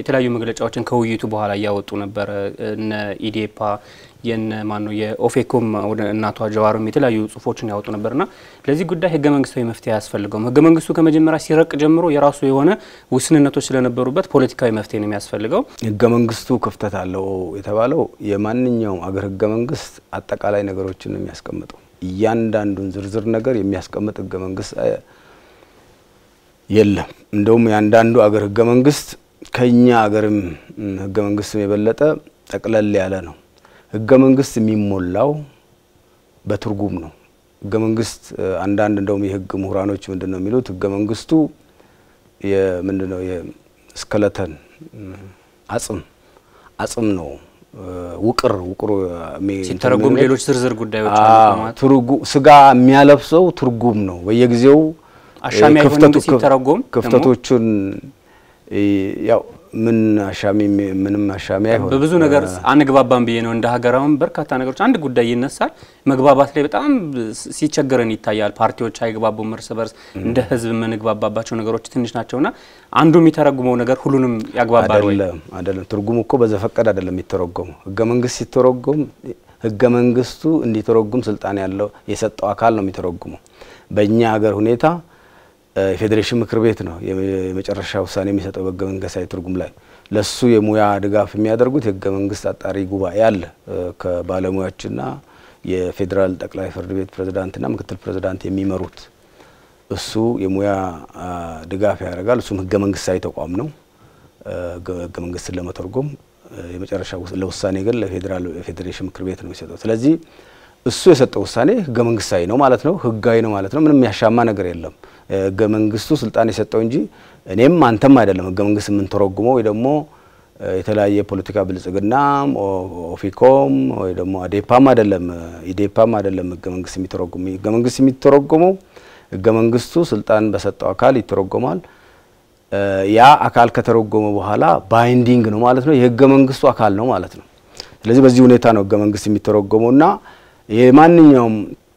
የተለያዩ መግለጫዎችን ከውይይቱ በኋላ እያወጡ ነበረ። እነ ኢዴፓ የነ ማነው የኦፌኮም ወደ እናቷ ጀዋርም የተለያዩ ጽሁፎችን ያወጡ ነበርና ለዚህ ጉዳይ ህገ መንግስታዊ መፍትሄ አያስፈልገውም። ህገ መንግስቱ ከመጀመሪያ ሲረቅ ጀምሮ የራሱ የሆነ ውስንነቶች ስለነበሩበት ፖለቲካዊ መፍትሄ ነው የሚያስፈልገው። ህገ መንግስቱ ክፍተት አለው የተባለው የማንኛውም አገር ህገ መንግስት አጠቃላይ ነገሮችን ነው የሚያስቀምጠው። እያንዳንዱን ዝርዝር ነገር የሚያስቀምጥ ህገ መንግስት የለም። እንደውም የአንዳንዱ አገር ህገ መንግስት ከኛ አገርም ህገ መንግስትም የበለጠ ጠቅለል ያለ ነው። ህገ መንግስት የሚሞላው በትርጉም ነው። ህገ መንግስት አንዳንድ እንደውም የህግ ምሁራኖች ምንድን ነው የሚሉት ህገ መንግስቱ ምንድን ነው የስከለተን አጽም አጽም ነው ውቅር ውቅሩ ሲተረጉም ሌሎች ዝርዝር ጉዳዮች ስጋ የሚያለብሰው ትርጉም ነው። በየጊዜው አሻሚ አይሆንም ሲተረጎም ክፍተቶቹን ያው ምን አሻሚ ምንም አሻሚ አይሆን በብዙ ነገር አንግባባም ብዬ ነው። እንደ ሀገራውን በርካታ ነገሮች አንድ ጉዳይ ይነሳል፣ መግባባት ላይ በጣም ሲቸገረን ይታያል። ፓርቲዎች አይግባቡም እርስ በርስ እንደ ህዝብ የምንግባባባቸው ነገሮች ትንሽ ናቸውና አንዱ የሚተረጉመው ነገር ሁሉንም ያግባባል ወይ? አይደለም አይደለም። ትርጉም እኮ በዘፈቀድ አይደለም የሚተረጎመው። ህገ መንግስት ሲተረጎም ህገ መንግስቱ እንዲተረጉም ስልጣን ያለው የሰጠው አካል ነው የሚተረጉመው። በእኛ ሀገር ሁኔታ የፌዴሬሽን ምክር ቤት ነው የመጨረሻ ውሳኔ የሚሰጠው በህገ መንግስታዊ ትርጉም ላይ። ለሱ የሙያ ድጋፍ የሚያደርጉት የህገ መንግስት አጣሪ ጉባኤ አለ ከባለሙያዎችና የፌዴራል ጠቅላይ ፍርድ ቤት ፕሬዝዳንትና ምክትል ፕሬዝዳንት የሚመሩት እሱ የሙያ ድጋፍ ያደርጋል። እሱም ህገ መንግስታዊ ተቋም ነው ህገ መንግስትን ለመተርጎም የመጨረሻ ለውሳኔ ግን ለፌዴራል ፌዴሬሽን ምክር ቤት ነው የሚሰጠው። ስለዚህ እሱ የሰጠው ውሳኔ ህገ መንግስታዊ ነው ማለት ነው፣ ህጋዊ ነው ማለት ነው። ምንም ያሻማ ነገር የለም። ህገ መንግስቱ ስልጣን የሰጠው እንጂ እኔም አንተም አይደለም ህገ መንግስት የምንተረጉመው ወይ ደግሞ የተለያየ ፖለቲካ ብልጽግናም ኦፊኮም ወይ ደግሞ አዴፓም አይደለም ኢዴፓም አይደለም ህገ መንግስት የሚተረጉም ህገ መንግስት የሚተረጉመው ህገ መንግስቱ ስልጣን በሰጠው አካል ይተረጎማል። ያ አካል ከተረጎመ በኋላ ባይንዲንግ ነው ማለት ነው፣ የህገ መንግስቱ አካል ነው ማለት ነው። ስለዚህ በዚህ ሁኔታ ነው ህገ መንግስት የሚተረጎመው እና የማንኛውም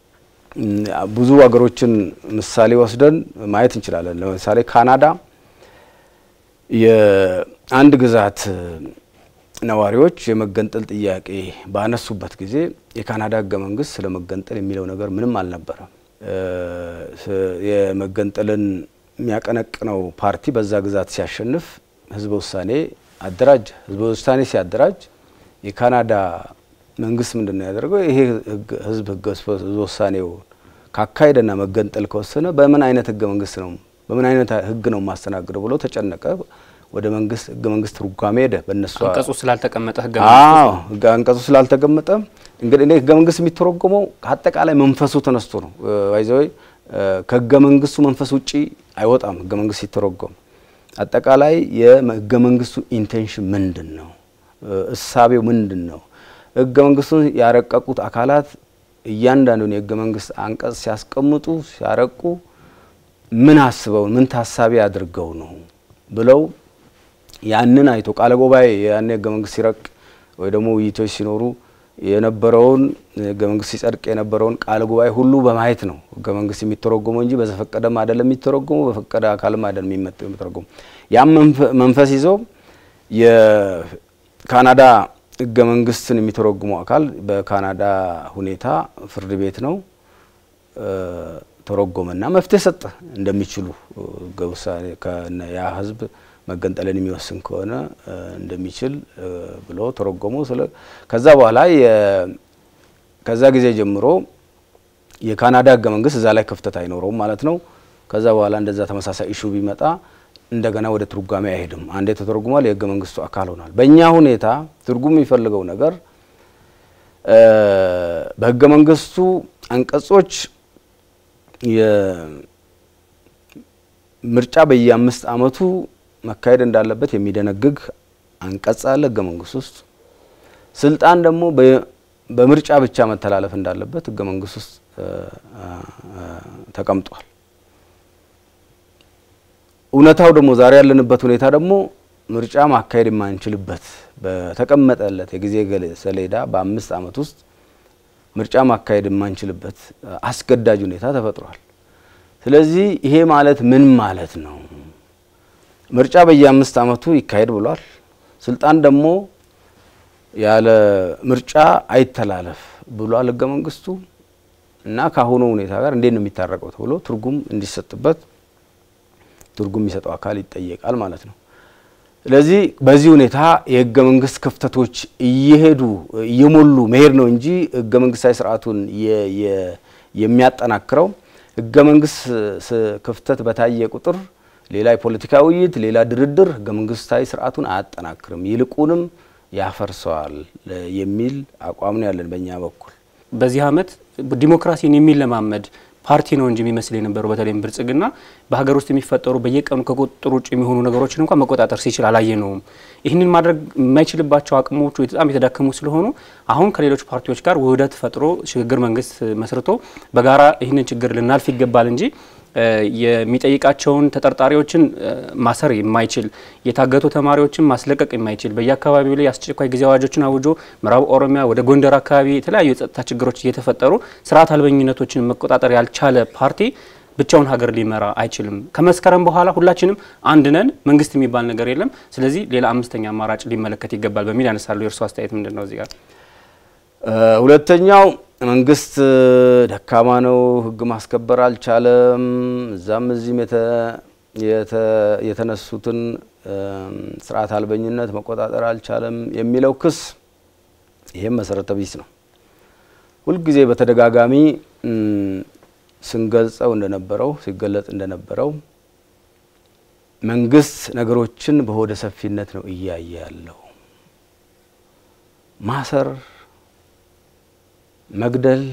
ብዙ ሀገሮችን ምሳሌ ወስደን ማየት እንችላለን። ለምሳሌ ካናዳ የአንድ ግዛት ነዋሪዎች የመገንጠል ጥያቄ ባነሱበት ጊዜ የካናዳ ህገ መንግስት ስለ መገንጠል የሚለው ነገር ምንም አልነበረም። የመገንጠልን የሚያቀነቅነው ፓርቲ በዛ ግዛት ሲያሸንፍ ህዝበ ውሳኔ አደራጀ። ህዝበ ውሳኔ ሲያደራጅ የካናዳ መንግስት ምንድን ነው ያደረገው? ይሄ ህዝብ ህዝበ ውሳኔው ካካሄደና መገንጠል ከወሰነ በምን አይነት ህገ መንግስት ነው በምን አይነት ህግ ነው ማስተናግደው ብሎ ተጨነቀ። ወደ መንግስት ህገ መንግስት ትርጓሜ ሄደ። በእነሱ አንቀጹ ስላልተቀመጠ ህገ አዎ አንቀጹ ስላልተቀመጠ እንግዲህ እኔ ህገ መንግስት የሚተረጎመው ከአጠቃላይ መንፈሱ ተነስቶ ነው። ይዘወይ ከህገ መንግስቱ መንፈስ ውጪ አይወጣም። ህገ መንግስት ሲተረጎም አጠቃላይ የህገ መንግስቱ ኢንቴንሽን ምንድን ነው? እሳቤው ምንድን ነው? ህገ መንግስቱን ያረቀቁት አካላት እያንዳንዱን የህገ መንግስት አንቀጽ ሲያስቀምጡ ሲያረቁ ምን አስበው ምን ታሳቢ አድርገው ነው ብለው ያንን አይቶ ቃለ ጉባኤ ያን ህገ መንግስት ሲረቅ ወይ ደግሞ ውይይቶች ሲኖሩ የነበረውን ህገ መንግስት ሲጸድቅ የነበረውን ቃለ ጉባኤ ሁሉ በማየት ነው ህገ መንግስት የሚተረጎመው እንጂ በዘፈቀደም አይደለም የሚተረጎመው፣ በፈቀደ አካልም አይደለም የሚተረጎመው። ያም መንፈስ ይዘው የካናዳ ህገ መንግስትን የሚተረጉመው አካል በካናዳ ሁኔታ ፍርድ ቤት ነው ተረጎመና መፍትሄ ሰጠ። እንደሚችሉ ውሳኔ ያ ህዝብ መገንጠልን የሚወስን ከሆነ እንደሚችል ብሎ ተረጎሙ። ከዛ በኋላ ከዛ ጊዜ ጀምሮ የካናዳ ህገ መንግስት እዛ ላይ ክፍተት አይኖረውም ማለት ነው። ከዛ በኋላ እንደዛ ተመሳሳይ ኢሹ ቢመጣ እንደገና ወደ ትርጓሜ አይሄድም። አንዴ ተተርጉሟል፣ የህገ መንግስቱ አካል ሆኗል። በእኛ ሁኔታ ትርጉም የሚፈልገው ነገር በህገ መንግስቱ አንቀጾች ምርጫ በየአምስት አመቱ መካሄድ እንዳለበት የሚደነግግ አንቀጽ አለ ህገ መንግስት ውስጥ። ስልጣን ደግሞ በምርጫ ብቻ መተላለፍ እንዳለበት ህገ መንግስት ውስጥ ተቀምጧል። እውነታው ደግሞ ዛሬ ያለንበት ሁኔታ ደግሞ ምርጫ ማካሄድ የማንችልበት በተቀመጠለት የጊዜ ሰሌዳ በአምስት አመት ውስጥ ምርጫ ማካሄድ የማንችልበት አስገዳጅ ሁኔታ ተፈጥሯል። ስለዚህ ይሄ ማለት ምን ማለት ነው? ምርጫ በየአምስት አመቱ ይካሄድ ብሏል ስልጣን ደግሞ ያለ ምርጫ አይተላለፍ ብሏል ህገ መንግስቱ እና ከአሁኑ ሁኔታ ጋር እንዴት ነው የሚታረቀው ተብሎ ትርጉም እንዲሰጥበት ትርጉም የሚሰጠው አካል ይጠየቃል ማለት ነው። ስለዚህ በዚህ ሁኔታ የህገ መንግስት ክፍተቶች እየሄዱ እየሞሉ መሄድ ነው እንጂ ህገ መንግስታዊ ስርዓቱን የሚያጠናክረው ህገ መንግስት ክፍተት በታየ ቁጥር ሌላ የፖለቲካ ውይይት፣ ሌላ ድርድር ህገ መንግስታዊ ስርዓቱን አያጠናክርም፣ ይልቁንም ያፈርሰዋል የሚል አቋም ነው ያለን በእኛ በኩል። በዚህ አመት ዲሞክራሲን የሚለማመድ ፓርቲ ነው እንጂ የሚመስል የነበረው በተለይም ብልጽግና በሀገር ውስጥ የሚፈጠሩ በየቀኑ ከቁጥጥር ውጭ የሚሆኑ ነገሮችን እንኳን መቆጣጠር ሲችል አላየነውም። ይህንን ማድረግ የማይችልባቸው አቅሞቹ በጣም የተዳከሙ ስለሆኑ አሁን ከሌሎች ፓርቲዎች ጋር ውህደት ፈጥሮ ሽግግር መንግስት መስርቶ በጋራ ይህንን ችግር ልናልፍ ይገባል እንጂ የሚጠይቃቸውን ተጠርጣሪዎችን ማሰር የማይችል የታገቱ ተማሪዎችን ማስለቀቅ የማይችል በየአካባቢው ላይ አስቸኳይ ጊዜ አዋጆችን አውጆ ምዕራብ ኦሮሚያ ወደ ጎንደር አካባቢ የተለያዩ የጸጥታ ችግሮች እየተፈጠሩ ስርዓት አልበኝነቶችን መቆጣጠር ያልቻለ ፓርቲ ብቻውን ሀገር ሊመራ አይችልም። ከመስከረም በኋላ ሁላችንም አንድ ነን፣ መንግስት የሚባል ነገር የለም። ስለዚህ ሌላ አምስተኛ አማራጭ ሊመለከት ይገባል በሚል ያነሳሉ። የእርስዎ አስተያየት ምንድን ነው እዚህ ጋር? ሁለተኛው መንግስት ደካማ ነው፣ ህግ ማስከበር አልቻለም፣ እዛም እዚህም የተነሱትን ስርዓት አልበኝነት መቆጣጠር አልቻለም የሚለው ክስ ይህም መሰረተ ቢስ ነው። ሁልጊዜ በተደጋጋሚ ስንገልጸው እንደነበረው ሲገለጽ እንደነበረው መንግስት ነገሮችን በሆደ ሰፊነት ነው እያየ ያለው ማሰር መግደል፣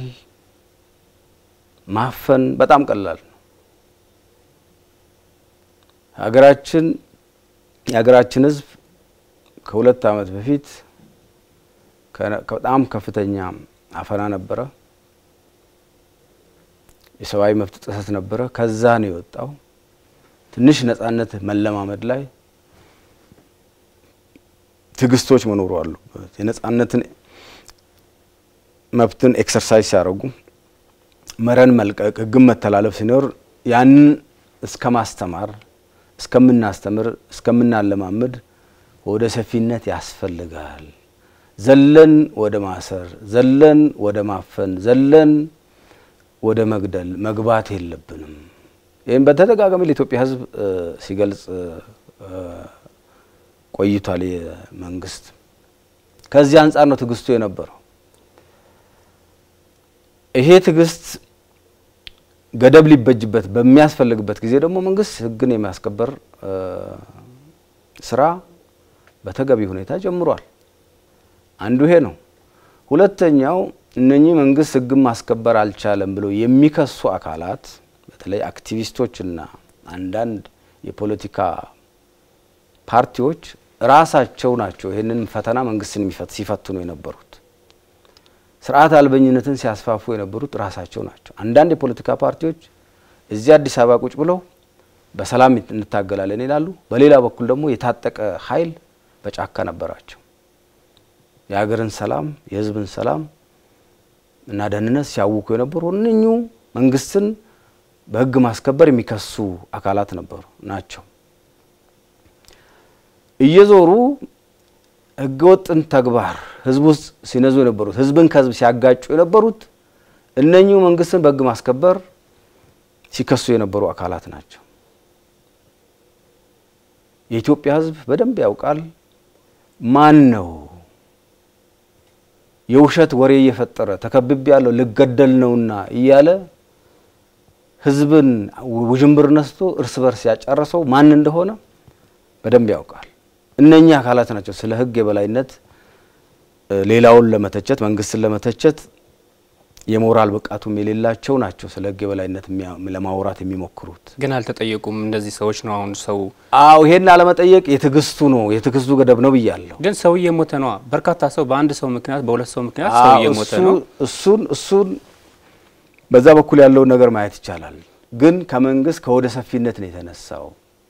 ማፈን በጣም ቀላል ነው። ሀገራችን የሀገራችን ህዝብ ከሁለት ዓመት በፊት በጣም ከፍተኛ አፈና ነበረ፣ የሰብአዊ መብት ጥሰት ነበረ። ከዛ ነው የወጣው። ትንሽ ነጻነት መለማመድ ላይ ትዕግስቶች መኖሩ አሉበት። የነጻነትን መብትን ኤክሰርሳይዝ ሲያደርጉ መረን መልቀቅ፣ ህግን መተላለፍ ሲኖር ያንን እስከ ማስተማር እስከምናስተምር እስከምናለማምድ ወደ ሰፊነት ያስፈልጋል። ዘለን ወደ ማሰር፣ ዘለን ወደ ማፈን፣ ዘለን ወደ መግደል መግባት የለብንም። ይህም በተደጋጋሚ ለኢትዮጵያ ህዝብ ሲገልጽ ቆይቷል። የመንግስት ከዚህ አንጻር ነው ትዕግስቱ የነበረው። ይሄ ትዕግስት ገደብ ሊበጅበት በሚያስፈልግበት ጊዜ ደግሞ መንግስት ህግን የማስከበር ስራ በተገቢ ሁኔታ ጀምሯል። አንዱ ይሄ ነው። ሁለተኛው እነኚህ መንግስት ህግን ማስከበር አልቻለም ብለው የሚከሱ አካላት በተለይ አክቲቪስቶችና አንዳንድ የፖለቲካ ፓርቲዎች ራሳቸው ናቸው ይህንን ፈተና መንግስትን ሲፈትኑ የነበሩት። ስርዓት አልበኝነትን ሲያስፋፉ የነበሩት ራሳቸው ናቸው። አንዳንድ የፖለቲካ ፓርቲዎች እዚህ አዲስ አበባ ቁጭ ብለው በሰላም እንታገላለን ይላሉ። በሌላ በኩል ደግሞ የታጠቀ ኃይል በጫካ ነበራቸው። የሀገርን ሰላም የህዝብን ሰላም እና ደህንነት ሲያውኩ የነበሩ እነኙ መንግስትን በህግ ማስከበር የሚከሱ አካላት ነበሩ ናቸው። እየዞሩ ህገወጥን ተግባር ህዝብ ውስጥ ሲነዙ የነበሩት ህዝብን ከህዝብ ሲያጋጩ የነበሩት እነኚሁ መንግስትን በህግ ማስከበር ሲከሱ የነበሩ አካላት ናቸው። የኢትዮጵያ ህዝብ በደንብ ያውቃል ማን ነው የውሸት ወሬ እየፈጠረ ተከብቤ ያለው ልገደል ነውና እያለ ህዝብን ውዥንብር ነስቶ እርስ በርስ ያጨረሰው ማን እንደሆነ በደንብ ያውቃል። እነኚህ አካላት ናቸው ስለ ህግ የበላይነት ሌላውን ለመተቸት መንግስትን ለመተቸት የሞራል ብቃቱም የሌላቸው ናቸው ስለ ህግ የበላይነት ለማውራት የሚሞክሩት። ግን አልተጠየቁም። እንደዚህ ሰዎች ነው አሁን ሰው አዎ ይሄን አለመጠየቅ የትዕግስቱ ነው የትዕግስቱ ገደብ ነው ብያለሁ። ግን ሰው እየሞተ ነዋ። በርካታ ሰው በአንድ ሰው ምክንያት በሁለት ሰው ምክንያት ሰው እየሞተ ነው። እሱን እሱን በዛ በኩል ያለውን ነገር ማየት ይቻላል። ግን ከመንግስት ከወደ ሰፊነት ነው የተነሳው።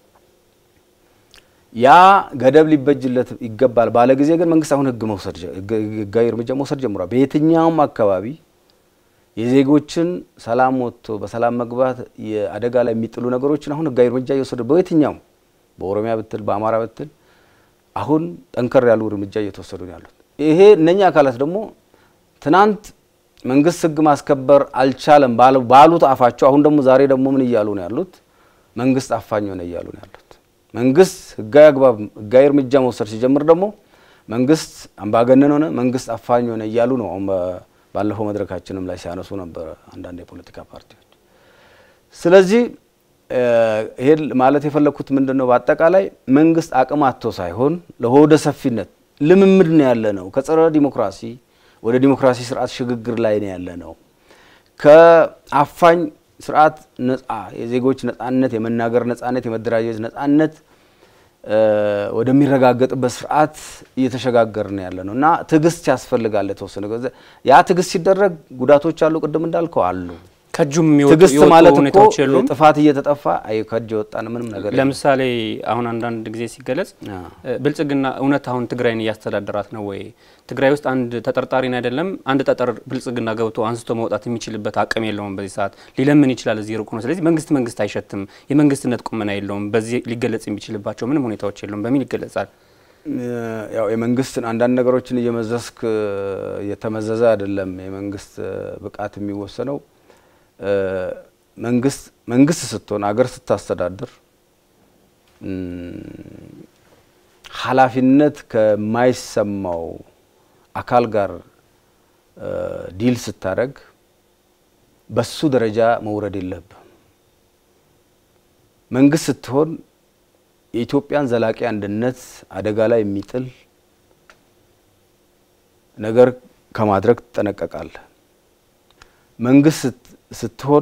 ያ ገደብ ሊበጅለት ይገባል ባለ ጊዜ ግን መንግስት አሁን ህግ መውሰድ ህጋዊ እርምጃ መውሰድ ጀምሯል። በየትኛውም አካባቢ የዜጎችን ሰላም ወጥቶ በሰላም መግባት የአደጋ ላይ የሚጥሉ ነገሮችን አሁን ህጋዊ እርምጃ እየወሰደ በየትኛውም በኦሮሚያ ብትል በአማራ ብትል አሁን ጠንከር ያሉ እርምጃ እየተወሰዱ ነው ያሉት። ይሄ እነኛ አካላት ደግሞ ትናንት መንግስት ህግ ማስከበር አልቻለም ባሉት አፋቸው አሁን ደግሞ ዛሬ ደግሞ ምን እያሉ ነው ያሉት? መንግስት አፋኝ ሆነ እያሉ ነው ያሉት። መንግስት ህጋዊ አግባብ ህጋዊ እርምጃ መውሰድ ሲጀምር ደግሞ መንግስት አምባገነን ሆነ፣ መንግስት አፋኝ ሆነ እያሉ ነው። አሁን ባለፈው መድረካችንም ላይ ሲያነሱ ነበረ አንዳንድ የፖለቲካ ፓርቲዎች። ስለዚህ ይሄ ማለት የፈለግኩት ምንድን ነው? በአጠቃላይ መንግስት አቅም አጥቶ ሳይሆን ለሆደ ሰፊነት ልምምድ ነው ያለ ነው። ከጸረ ዲሞክራሲ ወደ ዲሞክራሲ ስርዓት ሽግግር ላይ ነው ያለ ነው። ከአፋኝ ስርዓት ነጻ የዜጎች ነጻነት፣ የመናገር ነጻነት፣ የመደራጀት ነጻነት ወደሚረጋገጥበት ስርዓት እየተሸጋገርን ያለ ነው እና ትዕግስት ያስፈልጋል። የተወሰነ ያ ትዕግስት ሲደረግ ጉዳቶች አሉ። ቅድም እንዳልከው አሉ። ከእጁም የሚወጡ ትዕግስት የወጡ ማለት እኮ ሁኔታዎች የሉም። ጥፋት እየተጠፋ አይ ከእጅ የወጣን ምንም ነገር የለም። ለምሳሌ አሁን አንዳንድ ጊዜ ሲገለጽ አ። ብልጽግና እውነት አሁን ትግራይን እያስተዳደራት ነው ወይ? ትግራይ ውስጥ አንድ ተጠርጣሪን አይደለም አንድ ጠጠር ብልጽግና ገብቶ አንስቶ መውጣት የሚችልበት አቅም የለውም። በዚህ ሰዓት ሊለምን ይችላል፣ እዚህ ሩቅ ነው። ስለዚህ መንግስት መንግስት አይሸትም፣ የመንግስትነት ቁመና የለውም፣ በዚህ ሊገለጽ የሚችልባቸው ምንም ሁኔታዎች የለውም በሚል ይገለጻል። ያው የመንግስትን አንዳንድ ነገሮችን እየመዘስክ እየተመዘዘ አይደለም የመንግስት ብቃት የሚወሰነው። መንግስት መንግስት ስትሆን አገር ስታስተዳድር እም፣ ኃላፊነት ከማይሰማው አካል ጋር እ፣ ዲል ስታደርግ በሱ ደረጃ መውረድ የለብም። መንግስት ስትሆን የኢትዮጵያን ዘላቂ አንድነት አደጋ ላይ የሚጥል ነገር ከማድረግ ትጠነቀቃለህ። መንግስት ስት- ስትሆን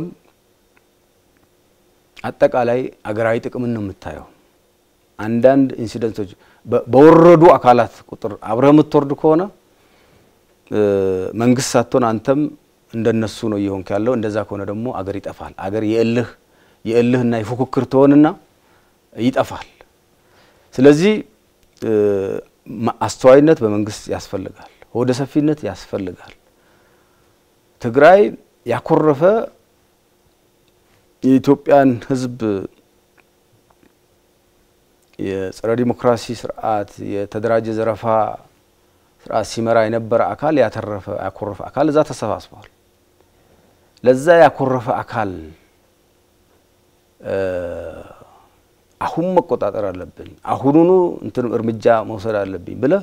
አጠቃላይ አገራዊ ጥቅምን ነው የምታየው። አንዳንድ ኢንሲደንቶች በ- በወረዱ አካላት ቁጥር አብረህ የምትወርድ ከሆነ እ፣ መንግስት ሳትሆን አንተም እንደነሱ ነው እየሆንክ ያለው። እንደዛ ከሆነ ደግሞ አገር ይጠፋል። አገር የእልህ የእልህና የፉክክር ትሆንና ይጠፋል። ስለዚህ እ፣ ማ- አስተዋይነት በመንግስት ያስፈልጋል። ሆደ ሰፊነት ያስፈልጋል። ትግራይ ያኮረፈ የኢትዮጵያን ሕዝብ የጸረ ዲሞክራሲ ስርዓት የተደራጀ ዘረፋ ስርዓት ሲመራ የነበረ አካል ያተረፈ ያኮረፈ አካል እዛ ተሰባስቧል። ለዛ ያኮረፈ አካል እ፣ አሁን መቆጣጠር አለብኝ፣ አሁኑኑ እንትን እርምጃ መውሰድ አለብኝ ብለህ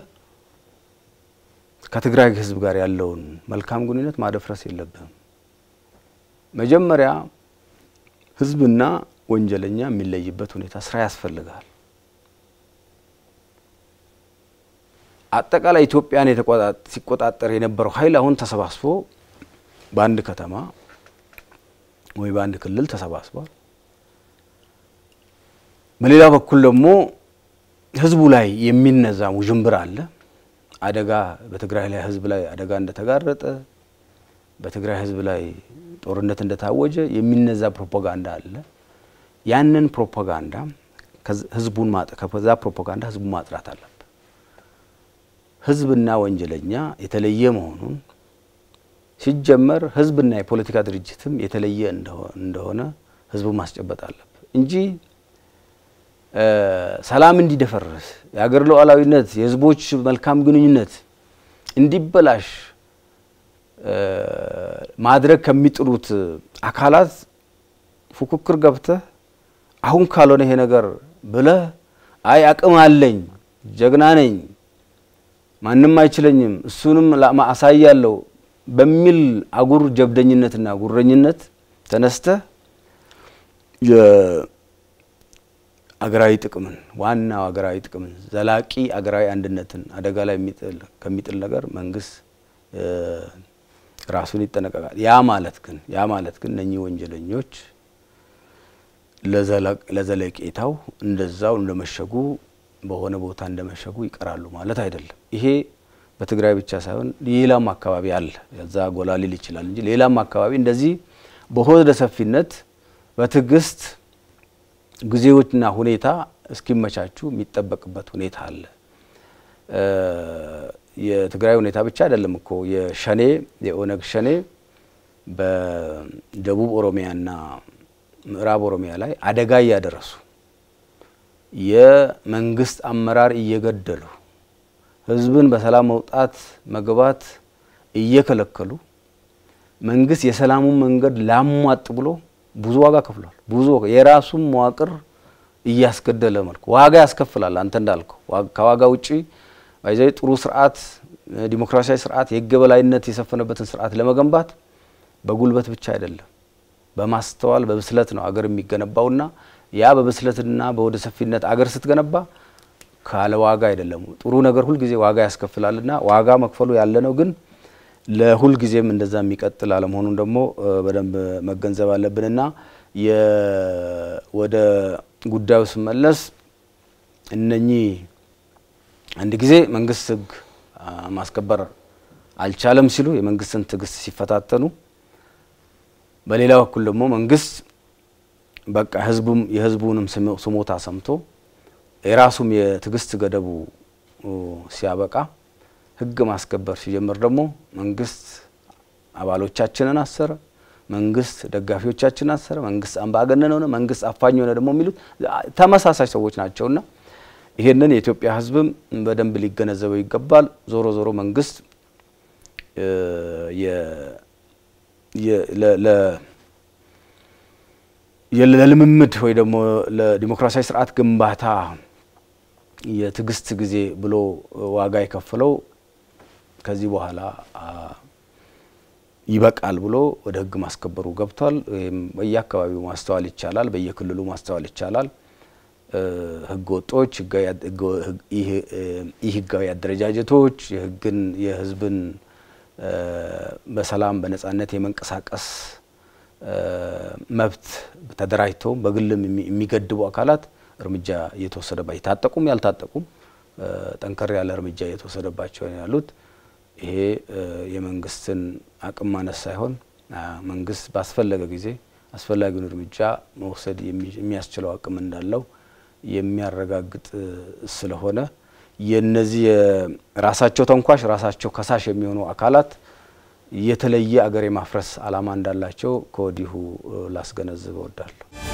ከትግራይ ህዝብ ጋር ያለውን መልካም ግንኙነት ማደፍረስ የለብህም። መጀመሪያ ህዝብና ወንጀለኛ የሚለይበት ሁኔታ ስራ ያስፈልጋል። አጠቃላይ ኢትዮጵያን የተቆጣ- ሲቆጣጠር የነበረው ኃይል አሁን ተሰባስቦ በአንድ ከተማ ወይ በአንድ ክልል ተሰባስቧል። በሌላ በኩል ደግሞ ህዝቡ ላይ የሚነዛ ውዥንብር አለ። አደጋ በትግራይ ላይ ህዝብ ላይ አደጋ እንደተጋረጠ በትግራይ ህዝብ ላይ ጦርነት እንደታወጀ የሚነዛ ፕሮፓጋንዳ አለ። ያንን ፕሮፓጋንዳ ከዝ- ህዝቡን ማጥ- ከዛ ፕሮፓጋንዳ ህዝቡን ማጥራት አለበት። ህዝብና ወንጀለኛ የተለየ መሆኑን ሲጀመር ህዝብና የፖለቲካ ድርጅትም የተለየ እንደሆ- እንደሆነ ህዝቡ ማስጨበጥ አለበት እንጂ እ፣ ሰላም እንዲደፈርስ የሀገር ሉዓላዊነት የህዝቦች መልካም ግንኙነት እንዲበላሽ እ፣ ማድረግ ከሚጥሩት አካላት ፉክክር ገብተህ አሁን ካልሆነ ይሄ ነገር ብለህ አይ አቅም አለኝ ጀግና ነኝ ማንም አይችለኝም እሱንም ላማ- አሳያለሁ በሚል አጉር ጀብደኝነትና ጉረኝነት ተነስተህ አገራዊ ጥቅምን ዋናው አገራዊ ጥቅምን ዘላቂ አገራዊ አንድነትን አደጋ ላይ የሚጥል ከሚጥል ነገር መንግስት እ፣ ራሱን ይጠነቀቃል። ያ ማለት ግን ያ ማለት ግን እነኚህ ወንጀለኞች ለዘላ- ለዘለቄታው እንደዛው እንደመሸጉ በሆነ ቦታ እንደመሸጉ ይቀራሉ ማለት አይደለም። ይሄ በትግራይ ብቻ ሳይሆን ሌላም አካባቢ አለ። ያዛ ጎላ ሊል ይችላል እንጂ ሌላም አካባቢ እንደዚህ በሆደ ሰፊነት በትዕግስት ጊዜዎችና ሁኔታ እስኪመቻቹ የሚጠበቅበት ሁኔታ አለ። እ፣ የትግራይ ሁኔታ ብቻ አይደለም እኮ የሸኔ የኦነግ ሸኔ በደቡብ ኦሮሚያና ምዕራብ ኦሮሚያ ላይ አደጋ እያደረሱ የመንግስት አመራር እየገደሉ ህዝብን በሰላም መውጣት መግባት እየከለከሉ መንግስት የሰላሙን መንገድ ላሟጥ ብሎ ብዙ ዋጋ ከፍሏል። ብዙ የራሱን መዋቅር እያስገደለ መልኩ ዋጋ ያስከፍላል። አንተ እንዳልከው ከዋጋ ውጪ ባይዘይ ጥሩ ስርዓት፣ ዲሞክራሲያዊ ስርዓት፣ የህግ የበላይነት የሰፈነበትን ስርዓት ለመገንባት በጉልበት ብቻ አይደለም፣ በማስተዋል በብስለት ነው አገር የሚገነባውና ያ በብስለትና በወደ ሰፊነት አገር ስትገነባ ካለ ዋጋ አይደለም። ጥሩ ነገር ሁልጊዜ ዋጋ ያስከፍላልና ዋጋ መክፈሉ ያለ ነው ግን ለሁል ጊዜም እንደዛ የሚቀጥል አለመሆኑን ደግሞ በደንብ መገንዘብ አለብንና ወደ ጉዳዩ ስመለስ እነኚህ አንድ ጊዜ መንግስት ህግ ማስከበር አልቻለም ሲሉ የመንግስትን ትዕግስት ሲፈታተኑ፣ በሌላ በኩል ደግሞ መንግስት በቃ ህዝቡም የህዝቡንም ስሞታ ሰምቶ የራሱም የትዕግስት ገደቡ ሲያበቃ ህግ ማስከበር ሲጀምር ደግሞ መንግስት አባሎቻችንን አሰረ፣ መንግስት ደጋፊዎቻችንን አሰረ፣ መንግስት አምባገነን ሆነ፣ መንግስት አፋኝ ሆነ ደግሞ የሚሉት ተመሳሳይ ሰዎች ናቸውና ይሄንን የኢትዮጵያ ህዝብም በደንብ ሊገነዘበው ይገባል። ዞሮ ዞሮ መንግስት ለልምምድ ወይ ደግሞ ለዲሞክራሲያዊ ስርዓት ግንባታ የትዕግስት ጊዜ ብሎ ዋጋ የከፈለው ከዚህ በኋላ ይበቃል ብሎ ወደ ህግ ማስከበሩ ገብቷል። ወይም በየአካባቢው ማስተዋል ይቻላል፣ በየክልሉ ማስተዋል ይቻላል። ህገ ወጦች፣ ኢ ህጋዊ አደረጃጀቶች የህግን የህዝብን በሰላም በነጻነት የመንቀሳቀስ መብት ተደራጅተውም በግልም የሚገድቡ አካላት እርምጃ እየተወሰደባቸው የታጠቁም ያልታጠቁም ጠንከር ያለ እርምጃ እየተወሰደባቸው ያሉት ይሄ የመንግስትን አቅም ማነስ ሳይሆን መንግስት ባስፈለገ ጊዜ አስፈላጊውን እርምጃ መውሰድ የሚያስችለው አቅም እንዳለው የሚያረጋግጥ ስለሆነ የነዚህ ራሳቸው ተንኳሽ ራሳቸው ከሳሽ የሚሆኑ አካላት የተለየ አገር የማፍረስ ዓላማ እንዳላቸው ከወዲሁ ላስገነዝብ እወዳለሁ።